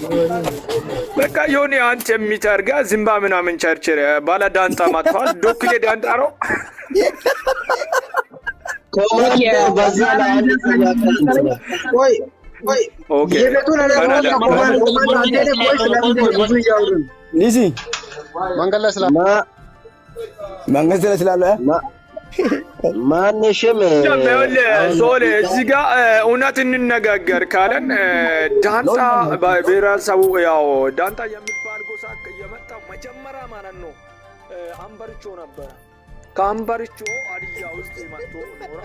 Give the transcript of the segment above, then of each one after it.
በቃ የሆነ አንተ የሚተርጋ ዝምባ ምናምን ቸርችር ባለ ዳንጣ ማጥፋት ዶክሌ ዳንጣ ነው። ኮማንዶ በዛ ላይ አንድ ጥያቄ እንትን ቆይ ቆይ ኦኬ የቤቱን አለማወቅ ኮማንድ ኮማንድ አንተ ደግሞ ቆይ ስለምንድን ብዙ እያወሩ ነው? ሊሲ መንገድ ላይ ስላ ማ መንግስት ላይ ስላለ ማ- ማንሽም ይኸውልህ ሶሌ እዚህ ጋር እውነት እንነጋገር ካለን እ፣ ዳንጣ ብሔረሰቡ ያው ዳንጣ የሚባል ጎሳ የመጣው መጀመሪያ ማለት ነው እ፣ አንበርቾ ነበረ። ከአንበርቾ ሀዲያ ውስጥ መጥቶ ኖረ።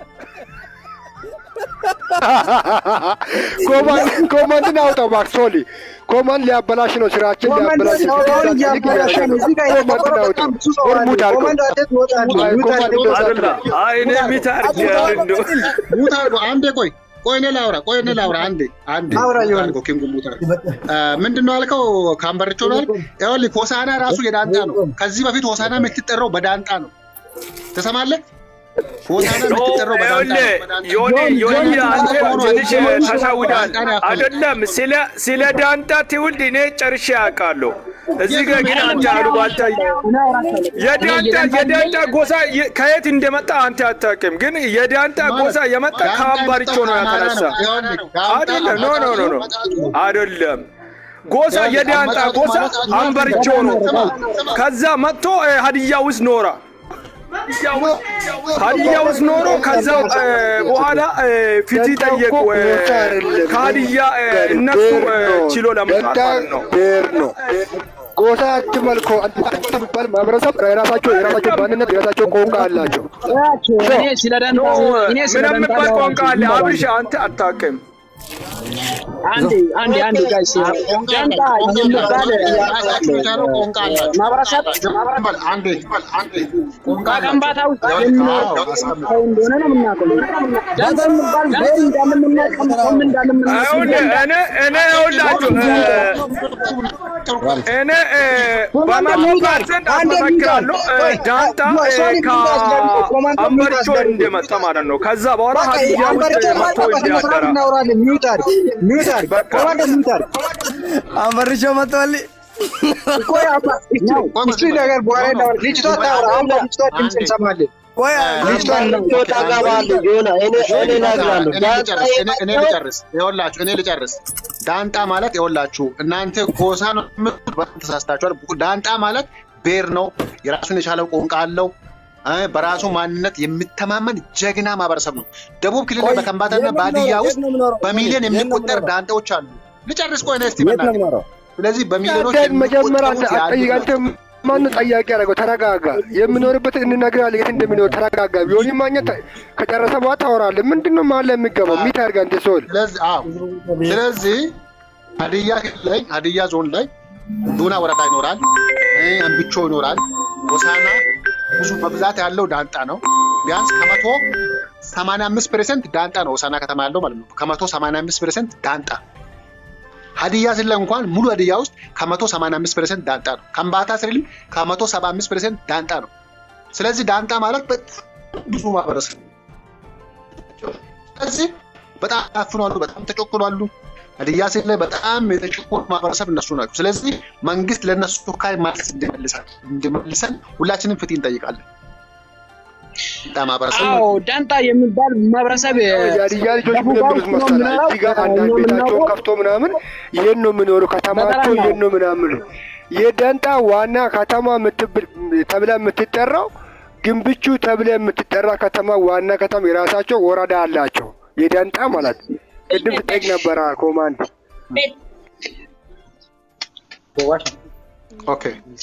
ኮማንድን አውጣው እባክህ ሶሊ። ኮማንድ ሊያበላሽ ነው ስራችን ኮማንድ ሊያበላሽ ነው። ሰውን እያበላሸ ነው። እዚህ ጋር ኮማንድን የተቆረጠ አውጣው። በጣም ብዙ ሰው አለ። ሙት አድርገው። ኮማንድ አንተ ትወጣለህ። አይ፣ ሙት ኮማንድ አድርገው። አይደለም አይ እኔ የሚታርግ እንዶ ሙት አድርጎ አንዴ ቆይ ቆይ እኔ ላውራ ቆይ እኔ ላውራ አንዴ አንዴ አውራ ሙት ይሆናል። አድርጎ ኪንጉ ሙት አድርጎ አ፣ ምንድን ነው ያልከው? ካምበርቾ ነው ያልክ? ይኸውልህ ሆሳና ራሱ የዳንጣ ነው። ከዚህ በፊት ሆሳና የምትጠራው በዳንጣ ነው። ትሰማለህ? ሆሳና የምትጠራው በዳንጣ ነው። ይኸውልህ ዮኒ ዮኒ አንተ ትንሽ ተሻውዳል አይደለም። ስለ ስለ ዳንጣ ትውልድ እኔ ጨርሼ ያውቃለሁ። እዚህ ጋር ግን አንተ አሉባልታ የዳንጣ የዳንጣ ጎሳ የ- ከየት እንደመጣ አንተ አታውቅም። ግን የዳንጣ ጎሳ የመጣ ከአምባሪቾ ነው ያተነሳ አይደለም። ኖ ኖ ኖ ኖ አይደለም። ጎሳ የዳንጣ ጎሳ አንበርቾ ነው። ከዛ መጥቶ እ፣ ሀዲያ ውስጥ ኖራ ሀዲያ ውስጥ ኖሮ ከዛ እ፣ በኋላ እ፣ ፍትህ ጠየቁ። እ፣ ከሀዲያ እ፣ እነሱ እ፣ ችሎ ለመውጣት ማለት ነው። ብሔር ነው። ጎሳ አትመልኮ የሚባል ማህበረሰብ የራሳቸው የራሳቸው ማንነት የራሳቸው ቋንቋ አላቸው። እኔ ስለ ዳንታ እኔ ስለ ምን ዳንታ የሚባል ቋንቋ አለ? አብርሽ አንተ አታውቅም። አንዴ አንዴ አንዴ ጋይስ ዳንታ የሚባል ራሳቸው የቻለው ቋንቋ አላቸው። ማህበረሰብ አንዴ አንዴ ቋንቋ ከከምባታ ውስጥ አዎ፣ የሚኖር አዎ፣ ሰው እንደሆነ ነው የምናውቀው። ዳንታ የሚባል ብሔር እንዳለ የምናውቀው ሰውም እንዳለ የምናውቀው ይኸውልህ እኔ እኔ ይኸውላችሁ እ፣ እኔ እ፣ በመቶ ፐርሰንት አስመሰክራለሁ እ፣ ዳንታ እ፣ ከአምበሪቾ እንደመጣ ማለት ነው። ከዛ በኋላ በቃ ሀዲያ ውስጥ አንበርቾ መጥቶ ማጣ በስነ ስርዓት እንዲያደራ እናወራለን። ሚውት አድርግ ሚውት አድርግ ኮማንድ ሚውት አድርግ። አንበርሾ መጥቷል። ቆይ አባ እቺ እቺ ነገር በኋላ እናወራለን። ልጅቷ ታወራ። አሁን ልጅቷ ድምፅ እንሰማለን። ቆይ ልጅቷ ታገባለች። ሆነ እኔ እኔ እነግራለሁ። እኔ ልጨርስ፣ እኔ- እኔ ልጨርስ። ይኸውላችሁ እኔ ልጨርስ። ዳንጣ ማለት ይኸውላችሁ እናንተ ጎሳ ነው የምትሉት፣ በጣም ተሳስታችኋል። ዳንጣ ማለት ብሔር ነው። የራሱን የቻለ ቋንቋ አለው። እ፣ በራሱ ማንነት የሚተማመን ጀግና ማህበረሰብ ነው። ደቡብ ክልል ቆይ፣ በከምባታና የት ነው በሀዲያ የምኖረው? ውስጥ የት ነው የምኖረው? በሚሊዮን የት ነው የሚቆጠር የምኖረው? ዳንጣዎች አሉ። ልጨርስ ቆይ ነህ እስቲ የት ነው በእናትህ። የምኖረው? ስለዚህ በሚሊዮኖች አንተ መጀመሪያ አንተ የሚቆጠሩት አትጠይቅ። የአንድ አንተ ማነው ጠያቂ ያደረገው? ተረጋጋ። የምኖርበትን እንነግርሃለን፣ የት እንደሚኖር ተረጋጋ። ቢሆን ማግኘት ከጨረሰ በኋላ ታወራለህ። ምንድን ነው መሀል ላይ የሚገባው? ሚት አድርገህ አንተ ሰውል ስለዚህ አዎ፣ ስለዚህ ሀዲያ ክልል ላይ ሀዲያ ዞን ላይ ዱና ወረዳ ይኖራል፣ እ፣ አንብቾ ይኖራል። ሆሳና ብዙ በብዛት ያለው ዳንጣ ነው። ቢያንስ ከመቶ ሰማንያ አምስት ፐርሰንት ዳንጣ ነው ሆሳና ከተማ ያለው ማለት ነው። ከመቶ ሰማንያ አምስት ፐርሰንት ዳንጣ ሀዲያ ስለ እንኳን ሙሉ ሀዲያ ውስጥ ከመቶ ሰማንያ አምስት ፐርሰንት ዳንጣ ነው። ከምባታ ስልም ከመቶ ሰባ አምስት ፐርሰንት ዳንጣ ነው። ስለዚህ ዳንጣ ማለት በጣም ብዙ ማህበረሰብ ነው። ስለዚህ በጣም ታፍኗሉ፣ በጣም ተጨቁኗሉ። ሀዲያ ስል ላይ በጣም የተጨቆኑ ማህበረሰብ እነሱ ናቸው። ስለዚህ መንግስት ለእነሱ ካይ መልስ እንዲመልሳል እንዲመልሰን ሁላችንም ፍትህ እንጠይቃለን። ዳንጣ ማህበረሰብ አዎ ዳንታ የሚባል ማህበረሰብ የሀዲያ ልጆች ምን የሚሉት መሰለህ? እዚህ ጋር አንዳንድ ቤታቸውን ከፍቶ ምናምን ይሄን ነው የሚኖሩ ከተማቸው ይሄን ነው ምናምን። የደንጣ ዋና ከተማ የምትብ- ተብላ የምትጠራው ግንብቹ ተብላ የምትጠራ ከተማ ዋና ከተማ የራሳቸው ወረዳ አላቸው። የደንጣ ማለት ቅድም ትጠይቅ ነበረ ኮማንድ ኦኬ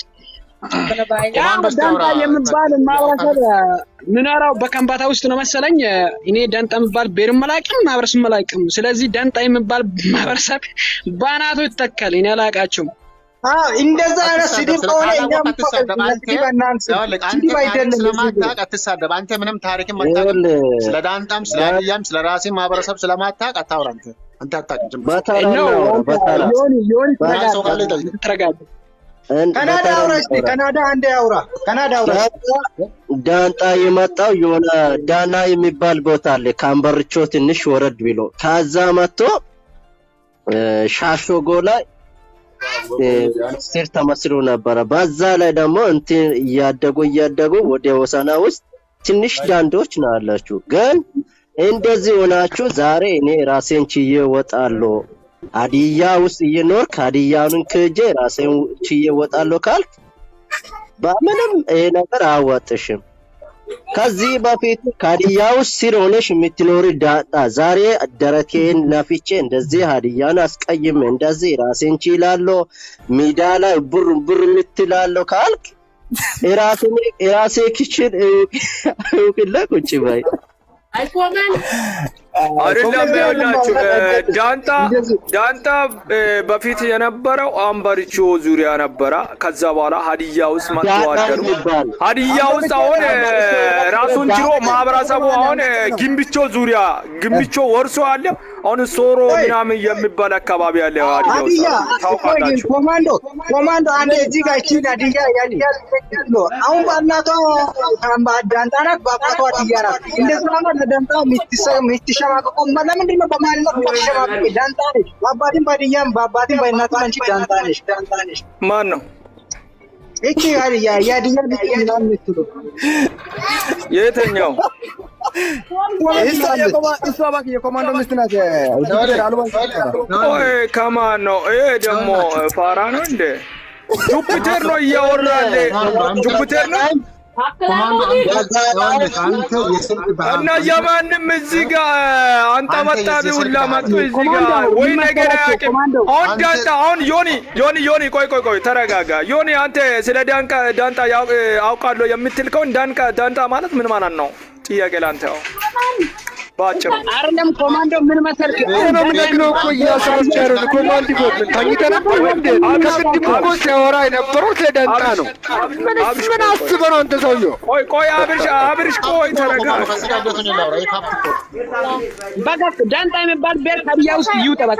ያው ዳንታ የሚባል ማህበረሰብ ምኖረው በከምባታ ውስጥ ነው መሰለኝ። እኔ ዳንታ የሚባል ብሔርም አላውቅም ማህበረሰብ አላውቅም። ስለዚህ ዳንታ የሚባል ማህበረሰብ በአናቱ ይተካል። እኔ አላውቃቸውም። አዎ እንደዛ አይነት ስድብ ከሆነ እኛም አትሳደብ። አንተ ስድብ አናንስ። ይኸውልህ፣ አንተ ስድብ ታሪክ አይደለም። ስለማታውቅ አትሳደብ። አንተ ምንም ታሪክም አታውቅም። ይኸውልህ ስለ ዳንጣም ስለ ሀዲያም ስለ ራሴ ማህበረሰብ ስለማታውቅ አታውራ። አንተ አንተ አታውቅም። ዝም ብለህ በተራ ነው ነው በተራ ዮኒ ዮኒ ራስ ሰው ካለ ይጠይቅ። ተረጋጋ። እን- ካናዳ በተራ አውራ እስኪ እናውራ። ካናዳ አንዴ አውራ። ካናዳ አውራ። ዳንጣ- ዳንጣ የመጣው የሆነ ዳና የሚባል ቦታ አለ ከአንበርቾ ትንሽ ወረድ ብሎ ከዛ መጥቶ እ፣ ሻሾጎ ላይ እ፣ ሚኒስቴር ተመስሎ ነበረ። በዛ ላይ ደግሞ እንትን እያደጉ እያደጉ ወደ ወሰና ውስጥ ትንሽ ዳንዶች ነው ያላችሁ። ግን እንደዚህ ሆናችሁ ዛሬ እኔ ራሴን ችዬ እወጣለሁ ሀዲያ ውስጥ እየኖርክ ሀዲያውን ክጄ ራሴን ችዬ እወጣለሁ ካልክ በምንም ይሄ ነገር አያዋጥሽም። ከዚህ በፊት ከሀዲያ ውስጥ ስር ሆነሽ የምትኖሪ ዳጣ ዛሬ ደረቴን ነፍቼ እንደዚህ ሀዲያን አስቀይሜ እንደዚህ ራሴን ችላለሁ ሜዳ ላይ ቡር ቡር የምትላለሁ ካልክ የራሴን የራሴ ክችን እውቅለ ቁጭ በይ። አይደለም ይኸውላችሁ እ፣ ዳንታ ዳንታ እ፣ በፊት የነበረው አምበሪቾ ዙሪያ ነበረ። ከዛ በኋላ ሀዲያ ውስጥ መጥቶ ዳጣ አደሩ። የሚባል ሀዲያ ውስጥ አሁን እ፣ ራሱን ችሎ ማህበረሰቡ አሁን እ፣ ግንብቾ ዙሪያ ግንብቾ ወርሶ አለ። አሁን ሶሮ ምናምን የሚባል አካባቢ አለ ሀዲያ ውስጥ ሀዲያ ታውቃላችሁ። ኮማንዶ ኮማንዶ አንድ እዚህ ጋር እቺ ሀዲያ ሀዲያ ነው። አሁን በእናቷ ዳንጣ ናት፣ በአባቷ ሀዲያ ናት። እንደዛ ነው ለዳንጣ የምትሸማቀቀው። ለምንድን ነው በማንነት የምትሸማቀቂ? ዳንጣ ነች። በአባትም በሀዲያም በአባትም በእናትም አንቺ ዳንጣ ነች። ዳንጣ ነች። ማን ነው እቺ ሀዲያ የሀዲያ ልጅ ምናምን የምትሉ የትኛው? እሷ የኮማ- እሷ እባክህ የኮማንዶ ሚስት ናት። ቆይ ከማን ነው? ይሄ ደግሞ ፋራ ነው እንዴ? ጁፒተር ነው እያወራለ ጁፒተር ነው ኮማንዶ አንተ ይኸውልህ፣ አንተ የስልክ እና ባህል የማንም እዚህ ጋር አንተ አንተ መጣቢ የዚህ ሁላ ስልክ መጡ ባህል እዚህ ጋር ወይ ነገር አያውቅም። አሁን አንተ- ዳንታ አሁን ዮኒ ዮኒ ዮኒ ቆይ ቆይ ቆይ ተረጋጋ። ዮኒ አንተ ስለ ዳንቃ ዳንጣ ያው- አውቃለሁ የምትል ከሆነ ዳንቃ ዳንጣ ማለት ምን ማለት ነው? ጥያቄ ላንተ ያው በአጭሩ አይደለም ኮማንዶ ምን መሰልክ ይሄ ነው የምነግረው እኮ እያስረዳ ያለው ኮማንድ ቦት ምን ተኝተህ ነበር እንዴ? ከቅድም እኮ ሲያወራ የነበረው ስለ ዳንጣ ነው። ምን ምን አስበህ ነው አንተ ሰውዬው? ቆይ ቆይ አብርሽ አብርሽ ቆይ ተረጋጋ። ከዚህ ጋር እንዴት ነው ላውራ? የካፕ እኮ በቃ ዳንጣ የሚባል ብሔር ሀዲያ ውስጥ ይውጣ በቃ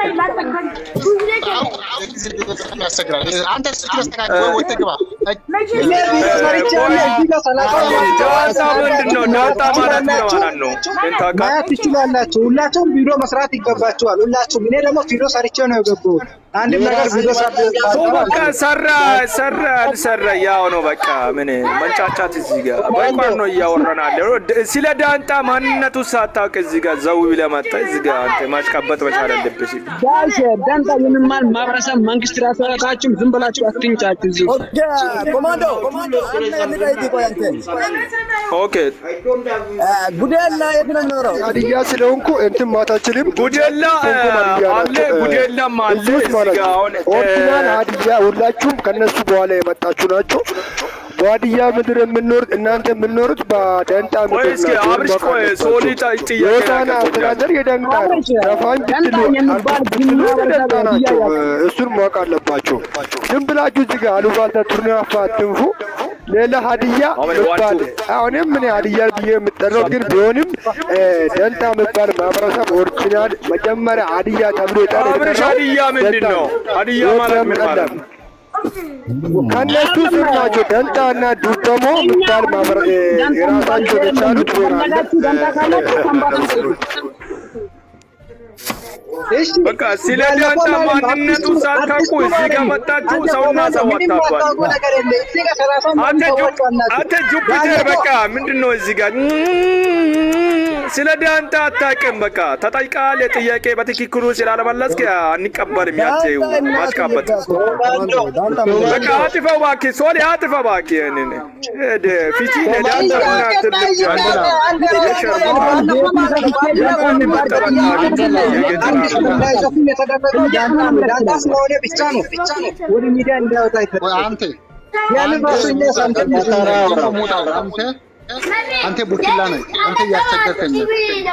ያስቸግራል። አንተ ስልክ ያስተካክል ወይ ወጥተህ ግባ። አይ፣ እኔ ቪዲዮ ሰርቻለሁ። እዚህ ጋር ሰላሳ ዳንጣ ምንድን ነው? ዳንጣ ማለት ምን ማለት ነው? ይሄን ታውቃለህ? ማየት ትችላላችሁ። ሁላችሁም ቪዲዮ መስራት ይገባችኋል። ሁላችሁም እኔ ደግሞ ቪዲዮ ሰርቼ ነው የገባሁት። አንድም ነገር ቪዲዮ ሰው በቃ ሰራ ሰራ አልሰራ ያው ነው በቃ ምን መንጫጫት እዚህ ጋር በቋን ነው እያወራን ያለው ስለ ዳንጣ ማንነቱ ሳታውቅ እዚህ ጋር ዘው ብለህ መጣህ እዚህ ጋር አንተ ማሽቃበጥ መቻል አለብህ ጋይስ ዳንጣ የሚማል ማህበረሰብ መንግስት ራሱ ያወጣችሁም ዝም ብላችሁ አትንጫችሁ እዚህ ውስጥ። ኦኬ ኮማንዶ ኮማንዶ አንድ ነገር ልጠይቅህ ቆይ አንተ ኦኬ እ፣ ጉዴላ የት ነው የሚኖረው? ሀዲያ ስለሆንኩ እንትን ማታችልም ጉዴላ አለ ጉዴላም አለ እዚህ ጋር አሁን ኦሪጂናል ሀዲያ ሁላችሁም ከነሱ በኋላ የመጣችሁ ናቸው። በሀዲያ ምድር የምንኖሩት እናንተ የምንኖሩት በደንጣ ቆይ ምድር እስኪ ናቸው። አብርሽ ቆይ ሶሊ ጥያቄ የሆሳና ላቀርብ አስተዳደር የደንጣ ነው። አብርሽ፣ ዘፋኝ ደንጣ ብትሉ የሚባል ብትሉ የደንጣ ሀዲያ ናቸው። ያውቃል። እሱን ማወቅ አለባቸው። ዝም ብላችሁ እዚህ ጋር አሉባልታ ቱርናፋ አትንፉ። ሌላ ሀዲያ ምባል አሁንም ምን ሀዲያ ብዬ የምጠራው ግን ቢሆንም እ፣ ደንጣ የሚባል ማህበረሰብ ኦሪጂናል መጀመሪያ ሀዲያ ተብሎ የጠራ አብርሽ ሀዲያ ምንድን ነው ሀዲያ ማለት ምን ማለት ነው ከነሱ ስር ናቸው። ደንጣ እና ዱደሞ የሚባል ማህበረ እ፣ የራሳቸው የቻሉት ዞን አለ። ፈለጋችሁ ዳንጣ ካላችሁ ከምባታ ስጡ። እሺ በቃ ስለ ዳንጣ ማንነቱ ሳታውቁ እዚህ ጋር መጣችሁ ሰውና ሰው አታውቋል አንተ ጁ- አንተ ጁፒተር በቃ ምንድን ነው እዚህ ጋር ስለ ዳንታ አታውቅም። በቃ ተጠይቃል። ጥያቄ በትክክሉ ስላልመለስክ አንቀበልም። ያንተ ማስቃበጥ በቃ አጥፈው እባክህ፣ ሶሊ አጥፈው እባክህ። ይሄንን ሄደ ፊቲ ለዳንታ ምናምን ዳንታ ስለሆነ ብቻ ነው ወደ ሚዲያ እንዳይወጣ ወይ አንተ ያንን ራሱ እኛ ሰምተን አንተ አንተ ቡችላ ነህ። አንተ እያስቸገርከኝ ነው።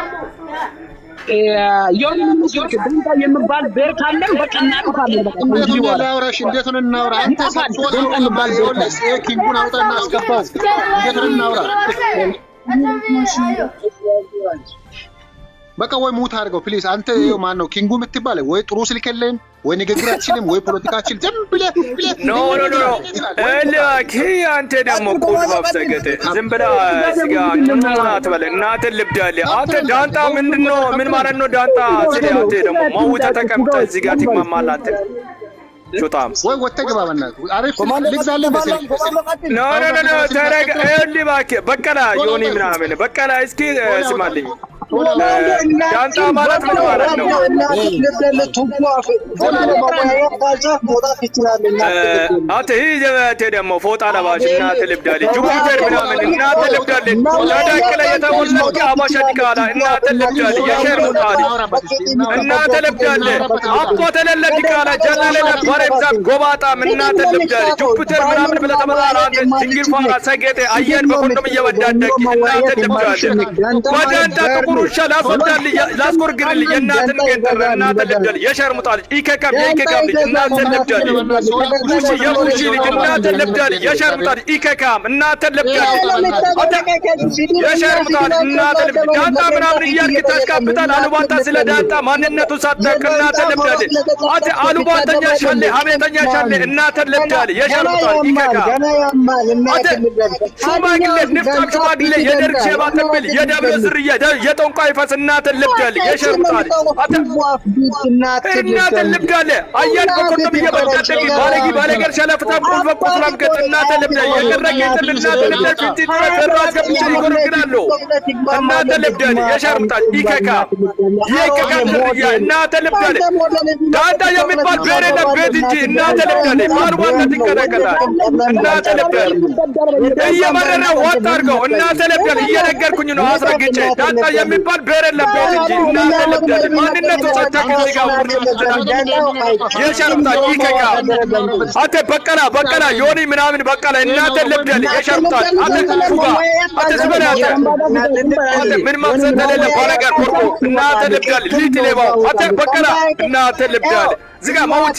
የሆነ ምስክ ዳንጣ የሚባል ብሔር ካለን በቃ እናጠፋለን። በቃ እንዴት ከእንግዲህ ነው በኋላ ላውራሽ? እንዴት ነው እናውራ? አንተ ሶስት ሰው ይኸውልህ፣ ይሄ ኪንጉን አውጣና አስገባው። እንዴት ነው እናውራ? በቃ ወይ ሙት አድርገው ፕሊዝ። አንተ ይኸው ማን ነው ኪንጉ የምትባለ ወይ ጥሩ ስልክ የለህም ወይ ንግግር አትችልም ወይ ፖለቲካ አትችልም። ዝም ብለህ ብለህ ኖ ኖ ኖ እባክህ አንተ ደግሞ ቁል መፍሰገጥ ዝም ብለህ ስጋ አትበል። እናትህ ልብድ አለ። አንተ ዳንጣ ምንድን ነው? ምን ማለት ነው ዳንጣ? ስለ አንተ ደግሞ መውተህ ተቀምጠህ እዚህ ጋር ትግማማለህ አንተ ሾጣም ወይ ወጥተህ ግባ በእናትህ። አሪፍ ስልክ ልግዛልህ መሰለኝ። ኖ ኖ ኖ ኖ ተረጋ። ይኸውልህ እባክህ በቀላ ዮኒ ምናምን በቀላ እስኪ ስማልኝ ዳንጣ ማለት ምን ማለት ነው? አንተ ይህ አንተ ደግሞ ፎጣ ለባሽ እናትህ ልብዳለች። ጁፒተር ምናምን እናትህ ልብዳለች። ተዳቅለ የተሞላች አባሻ ዲቃላ እናትህ ልብዳለች። የሸር ሙጣል እናትህ ልብዳለች። አቦ ተለለ ዲቃላ ጀላለ ነበረ ብዛት ጎባጣም እናትህ ልብዳለች። ጁፒተር ምናምን ብለህ ተመጣራ አንተ ድንግል ፋራ ሰጌጤ አየር በኮንዶም እየወዳደቅ እናትህ ልብዳለች። በዳንጣ ጥቁር ውሻ ላስወዳል ላስጎርግርል የእናትን ገንጠር እናትን ልብዳል የሸርሙጣ ልጅ ኢከካም የኢከካም ልጅ እናትን ልብዳል ቡሺ የቡሺ ልጅ እናትን ልብዳል የሸርሙጣ ልጅ ኢከካም እናትን ልብዳል የሸርሙጣ ልጅ እናትን ልብዳል ዳንጣ ምናምን እያልክ ታሽቃብጣል። አሉባልታ ስለ ዳንጣ ማንነቱ ሳታውቅ እናትን ልብዳል አንተ አሉባልተኛ ሻለ ሀሜተኛ ሻለ እናትን ልብዳል የሸርሙጣ ልጅ ኢከካም አንተ ሽማግሌ ንፍጣም ሽማግሌ የደርግ ሼባ ትብል የደብረ ዝርያ የጠንቋይ ፈስ እናትን ልብዳል የሸርሙጣል እናትን ልብዳል አያን በኮንዶም እየበዳደግ ባለጊ ባለገር ሸለፍታም ቁልፈ ቁስላም ገጥ እናትን ልብዳል የቀረገ ይጥል እናትን ልብዳል ፊት ተራ አስገብቼ ይጎረግናሉ እናትን ልብዳል የሸርሙጣል ኢከካ የኢከካ ዝርያ እናትን ልብዳል ዳንዳ የሚባል ብሔር የለም ቤት እንጂ እናትን ልብዳል ባልቧነት ይንቀጠቀጣል እናትን ልብዳል እየመረረ ወጥ አድርገው እናትን ልብዳል እየነገርኩኝ ነው አስረግጬ ዳንዳ የሚባል ብሔር የለም ቤት እንጂ እናትን ልብዳል ማንነቱ ሰተክ እዚህ ጋር የሸርሙጣል ኢከካ አንተ በቀላ በቀላ ዮኒ ምናምን በቀላ እናትን ልብዳል የሸርሙጣል አንተ ፉጋ አንተ ዝበላ አንተ ምን መቅሰድ ተሌለ ባለጋር ኮርኮ እናትን ልብዳል ሊት ሌባው አንተ በቀላ እናትን ልብዳል ዝጋ ማውጭ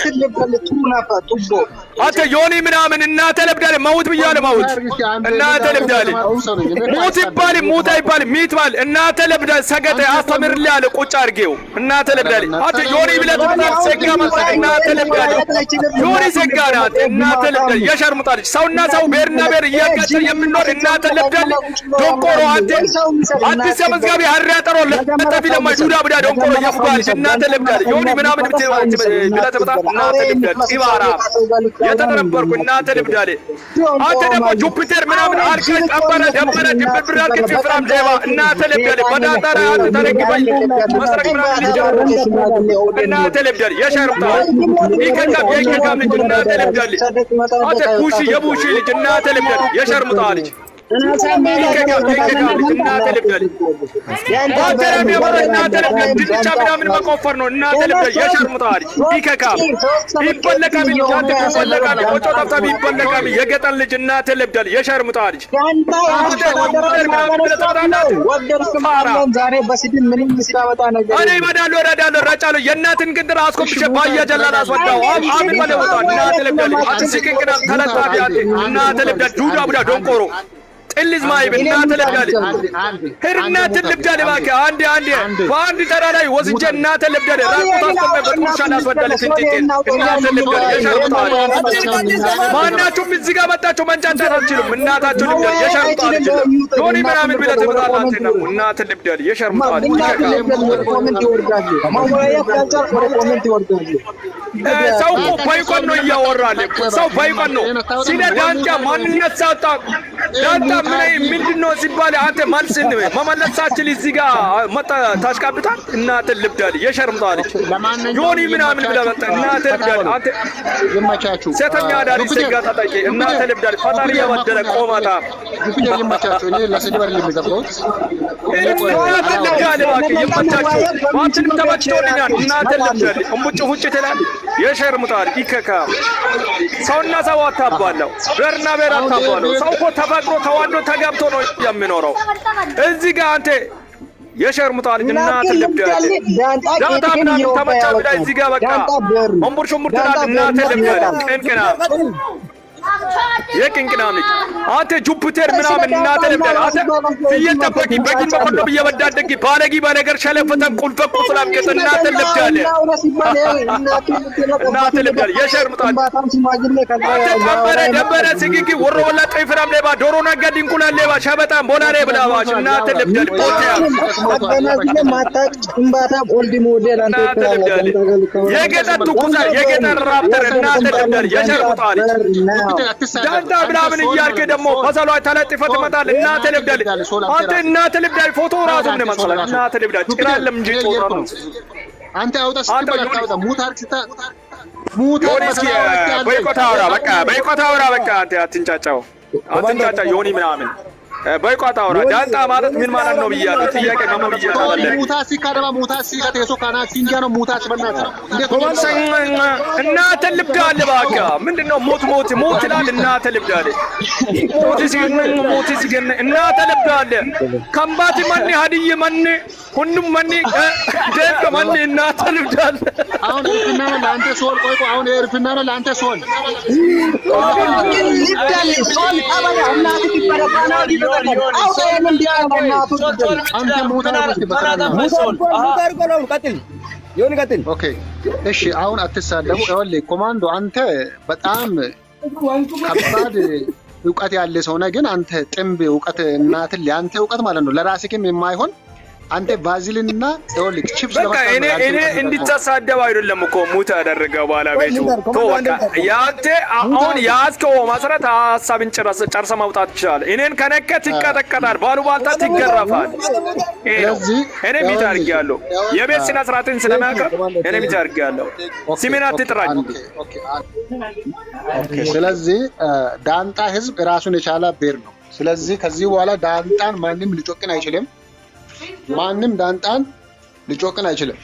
አንተ ዮኒ ምናምን እናተ ለብዳል ማውት ብያለ ማውት እናተ ለብዳል ሙት ይባል ሙት አይባል ሚት ባል እናተ ለብዳል ሰገጠ አስተምርልህ ያለ ቁጭ አድርጌው እናተ ለብዳል አንተ ዮኒ ብለህ ትመጣለህ ሰጋ ማለት እናተ ለብዳል ዮኒ ሰጋ ናት እናተ ለብዳል የሸርሙጣ ልጅ ሰውና ሰው ብሔርና ብሔር እያጋጨ የምንኖር እናተ ለብዳል ዶንቆሮ አንተ አዲስ መዝጋቢ አሪያጠሮ ለጠፊ ለማ ጁዳ ብዳ ዶንቆሮ የፉጋ ልጅ እናተ ለብዳል ዮኒ ምናምን ብለህ ትመጣ እናተ ለብዳል ኢባራ የተጠረበርኩ እናተ ልብዳሌ አንተ ደግሞ ጁፒተር ምናምን አልከ ጠበረ ደበረ ድብርብር አልከ ፊፍራም ሌባ እናተ ልብዳሌ በዳጣራ አንተ ተረግበኝ መስረቅ ምናምን ልጀምር እናተ ልብዳሌ የሸርምታ ይከካም የይከካም ልጅ እናተ ልብዳሌ አንተ ኩሺ የቡሺ ልጅ እናተ ልብዳሌ የሸርምታ ልጅ ድንቻ ምናምን መቆፈር ነው። እናተ ልብዳል የሸርሙጣል ይከካም ይበለቃሚ አንተ ይበለቃሚ ቆጮ ጠፍታሚ ይበለቃሚ የገጠር ልጅ እናተ ልብዳል የሸርሙጣ ልጅ እኔ እመዳለሁ እረዳለሁ እረጫለሁ የእናትን ግንድር አስኮብሼ ባያ ጀላል አስወዳው አምን መለወጣ እናተ ልብዳል አትስቅንቅና ተለጣፊ አንተ እናተ ልብዳል ጁዳ ቡዳ ዶንቆሮ ጥልዝ ማይብ እናተ ልብዳል ሄድ እናተ ልብዳል እባክህ አንዴ አንዴ በአንድ ተራ ላይ ወስጄ እናተ ልብዳል ራቁት አስቆመ በጥሩሻ ላስወዳል ፍንጭቴን እናተ ልብዳል የሸርሙጣል ማናችሁም እዚህ ጋር መጣችሁ መንጫጫት አትችሉም እናታችሁ ልብዳል የሸርሙጣል ልጅ ዮኒ ምናምን ብለህ ትመጣላችሁ ነው እናተ ልብዳል የሸርሙጣል ሰው እኮ ባይቆን ነው እያወራል ሰው ባይቆን ነው ስለ ዳንጫ ማንነት ሳጣ ዳንጫ ምን ምንድን ነው ሲባል አንተ መልስ መመለስ ሳችል እዚህ ጋር መጣ ታሽቃብጣል። እናትህ ልብዳል የሸርምጣ ልጅ ዮኒ ምናምን ብለህ መጣ እናትህ ልብዳል። አንተ ይመቻችሁ። ሴተኛ አዳሪ ሴጋ ታጣቂ እናትህ ልብዳል። ፈጣሪ የበደለ ቆማጣ ጁፒተር ይመቻችሁ። እኔ ለስድብ አይደለም የገባሁት። እናትህ ልብዳል እባክህ ይመቻችሁ። አንተንም ተመችቶልኛል። እናትህ ልብዳል እምቡጭ ሁጭ ትላለህ የሸርምጣ ልጅ ይከካ ሰውና ሰው አታባለው፣ ብሔርና ብሔር አታባለው። ሰው እኮ ተፈቅሮ ተዋዶ ተጋብቶ ነው የሚኖረው። እዚህ ጋር አንተ የሸርሙጣ ልጅ እናትህ ልብዳል ዳታ ምናምን ተመቻ ብላ እዚህ ጋር በቃ እምቡር ሽምቡር ትላለህ። እናትህ ልብዳል ቅንቅና የቅንቅናም ልጅ አንተ ጁፒተር ምናምን እናተ ልብዳል አንተ ፍየል ጠባቂ በጊን በቆሎም እየበዳደጊ ባለጊ በነገር ሸለፈተን ቁልፈ ቁስላም ገጥ እናተ ልብዳል እናተ ልብዳል የሸርምጣል አንተ ደበረ ደበረ ስግጊ ወሮ ወላ ጠይ ፍራም ሌባ ዶሮ ነጋድ እንቁላል ሌባ ሸበጣም ቦላ ሌባ ላባሽ እናተ ልብዳል ቦቴያ የገጠር ትኩሳ የገጠር ራፕተር እናተ ልብዳል የሸርምጣል ዳንታ ምናምን እያልክ ደግሞ በሰሏ ተለጥፈ ትመጣል። እናተ ልብዳል አንተ እናተ ልብዳል ፎቶ ራሱ ምን መሰለህ? እናተ ልብዳል ጭራለም እንጂ ጦር ነው። አንተ አውጣ ስትባል አታውጣ። ሙታር ስታ ሙታር ዮኒ እስኪ በይቆታ አውራ በቃ በይቆታ አውራ በቃ አንተ አትንጫጫው አትንጫጫ ዮኒ ምናምን በይቆታ አውራ ዳንጣ ማለት ምን ማለት ነው ብያለሁ። ጥያቄ ነው ብያለሁ። ሙታ ሲካ ደማ ሙታ ሲካ ተሶ ካና ሲንጃ ነው ሙታ ስበናት እንዴት እናተ ልብዳል እባክህ ምንድነው ሞት ሞት ሞት ይላል እናተ ልብዳል ሞት ሲገን ሞት ሲገን እናተ ልብዳል ከምባት ማን ሀዲይ ማን ሁሉም ማን ደግ ማን እናተ ልብዳል አሁን እርፍና ነው ለአንተ ሶል ቆይ ቆይ አሁን እርፍና ነው ለአንተ ሶል አንተ ሙታ ኦኬ እሺ አሁን አትሳደቡ። ይኸውልህ ኮማንዶ አንተ በጣም ከባድ እውቀት ያለ ሰው ነህ፣ ግን አንተ ጥንብ እውቀት እናትን ለአንተ እውቀት ማለት ነው ለራስህም የማይሆን አንተ ቫዝሊን እና ይኸውልህ ቺፕስ በቃ እኔ እኔ እንድትሳደብ አይደለም እኮ ሙት ያደረገው ባለቤቱ ቶ በቃ ያንተ አሁን የያዝከው መሰረት ሀሳብን ጨርሰ ማውጣት ይችላል። እኔን ከነከ ትቀጠቀጣል፣ ባሉባልታ ትገረፋል። ይሄ ነው። እኔ ሚት አድርጌያለሁ። የቤት ስነ ስርዓትን ስለማያውቅ እኔ ሚት አድርጌያለሁ። ስሜን አትጥራኝ። ስለዚህ ዳንጣ ህዝብ ራሱን የቻለ ብሔር ነው። ስለዚህ ከዚህ በኋላ ዳንጣን ማንም ሊጮቅን አይችልም። ማንም ዳንጣን ሊጮቅን አይችልም።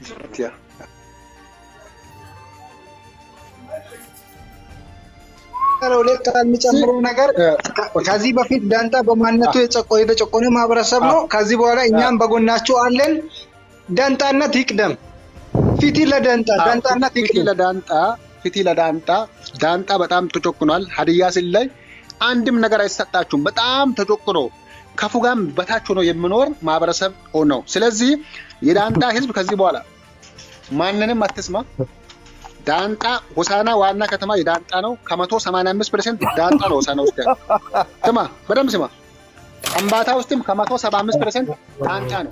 ሁለት የሚጨምረው ነገር ከዚህ በፊት ዳንጣ በማንነቱ የጨቆ- የተጨቆነ ማህበረሰብ ነው። ከዚህ በኋላ እኛም በጎናችሁ አለን። ዳንጣነት ይቅደም። ፊቲ ለዳንጣ ዳንጣነት ፊቲ ይቅደም። ለዳንጣ ፊቲ ለዳንጣ ዳንጣ በጣም ተጨቁኗል። ሀዲያ ስል ላይ አንድም ነገር አይሰጣችሁም። በጣም ተጨቁኖ ከፉጋም በታች ሆኖ የሚኖር ማህበረሰብ ነው። ስለዚህ የዳንጣ ህዝብ ከዚህ በኋላ ማንንም አትስማ። ዳንጣ ሆሳና ዋና ከተማ የዳንጣ ነው። ከመቶ ሰማንያ አምስት ፐርሰንት ዳንጣ ነው ሆሳና ውስጥ ያለው። ስማ፣ በደንብ ስማ። አምባታ ውስጥም ከመቶ ሰባ አምስት ፐርሰንት ዳንጣ ነው።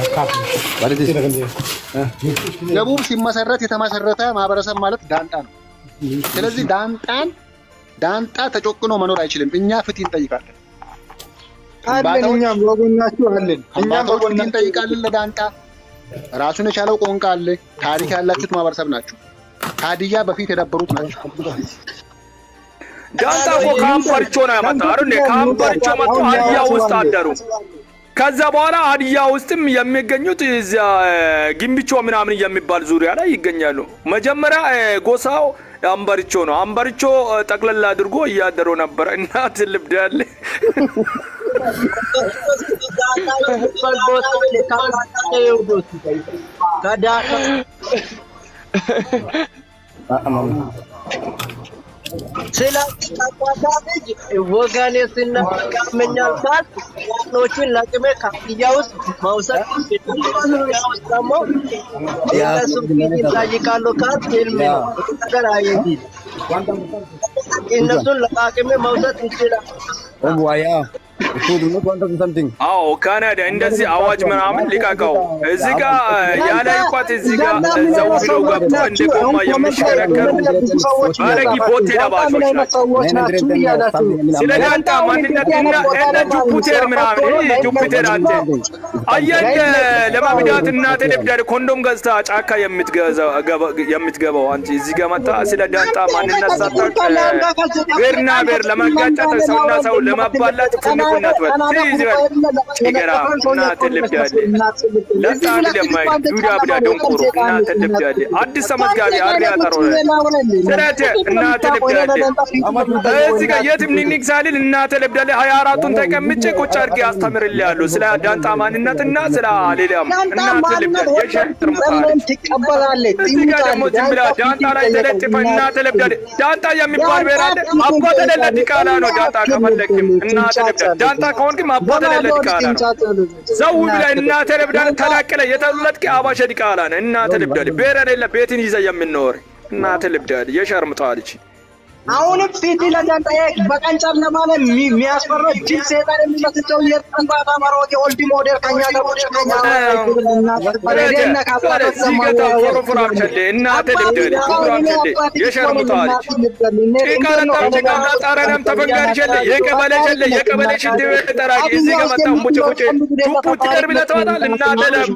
ደቡብ ሲመሰረት የተመሰረተ ማህበረሰብ ማለት ዳንጣ ነው። ስለዚህ ዳንጣን ዳንጣ ተጨቁኖ መኖር አይችልም። እኛ ፍትህ እንጠይቃለን። አለን እኛም በጎናችሁ አለን። እኛም አባቶች ፍትህ በጎናችሁ እንጠይቃለን ለዳንጣ። ራሱን የቻለው ቋንቋ አለ። ታሪክ ያላችሁት ማህበረሰብ ናችሁ። ሀዲያ በፊት የነበሩት ናቸው። ዳንጣ እኮ ከአምባርቾ ነው ያመጣው አይደል? ከአምባርቾ መጥቶ ሀዲያ ውስጥ አደሩ። ከዛ በኋላ ሀዲያ ውስጥም የሚገኙት እዚያ ግንብቾ ምናምን የሚባል ዙሪያ ላይ ይገኛሉ። መጀመሪያ እ፣ ጎሳው አምባርቾ ነው። አምባርቾ እ፣ ጠቅለል አድርጎ እያደረው ነበረ። እናት ልብዳለ ወገኔ ስናቃመኛል ካል ዋኖችን ለቅሜ ካፍያ ውስጥ መውሰድ ደግሞ እነሱ ፊት ይጠይቃሉ ካል ፊልም ነው ነገር አየቲ እነሱን ለቃቅሜ መውሰድ እንችላለን። አዎ ካናዳ እንደዚህ አዋጅ ምናምን ሊቀቀው። እዚህ ጋ ያለ እውቀት እዚህ ጋ ዘው ብለው ገብቶ እንደ ጎማ የሚሽከረከሩ ባለጊ ቦቴ ለባሾች ናቸው። ሰዎች ናችሁ እያላችሁ ስለ ዳንጣ ማንነት እና እነ ጁፒቴር ምናምን ይህ ጁፒቴር አንተ አየህ ለማብዳት እናት ደብዳቤ ኮንዶም ገዝታ ጫካ የምትገዛው የምትገባው አንቺ እዚህ ጋ መጣ ስለ ዳንጣ ማንነት ሳታውቅ ብሔርና ብሔር ለማጋጨት ሰውና ሰው ለማባላት ፉንፉን እናት በል እዚህ በል ይገራ እናትን ልብዳለ ለጣን ለማይ ዱዳ ብዳ ደንቆሮ እናትን ልብዳለ አዲስ ተመዝጋቢ አሪ ያጠሮ ስረት እናትን ልብዳለ እዚህ ጋር የትም ኒኒክ ሳልል እናትን ልብዳለ ሀያ አራቱን ተቀምጬ ቁጭ አድርጌ አስተምርልሃለሁ ስለ ዳንጣ ማንነትና ስለ ሌላም እናትን ልብዳለ የሸርጥር ምሳሌ ትቀበላለች። እዚህ ጋር ደግሞ ዝም ብላ ዳንጣ ላይ ተለጥፈ እናተ ለብዳድ ዳንጣ የሚባል ብሔር አለ። አባተ ለለ ዲቃላ ነው ዳንጣ ከፈለግም እናተ ለብዳድ ዳንጣ ከሆንክም አባተ ለለ ዲቃላ ነው። ዘው ብላ እናተ ለብዳድ ተላቅለ የተሉለት አባሸ ዲቃላ ነው። እናተ ለብዳድ ብሔር የሌለ ቤትን ይዘ የምንኖር እናተ ለብዳድ የሸርምጣ ልጅ አሁንም ፊት ለዳንጣ በቀን ጨለማ ላይ የሚያስፈራ ጅል ሴጣን የሚመስል ሰው የጠንባታ መሮት የኦልድ ሞዴል ከኛ ጋር ቁጭ ከኛ እናተ ልብደል የሸርሙጣ ልጅ ቃለጣም ጭቃና ጣረናም ተፈንጋሪሸለ የቀበሌ ሸለ የቀበሌ ሽንት ቤት ጠራጊ እዚህ ከመጣ ሙጭ ሙጭ ቱፑ ትቀርብ ለተዋጣል እናተ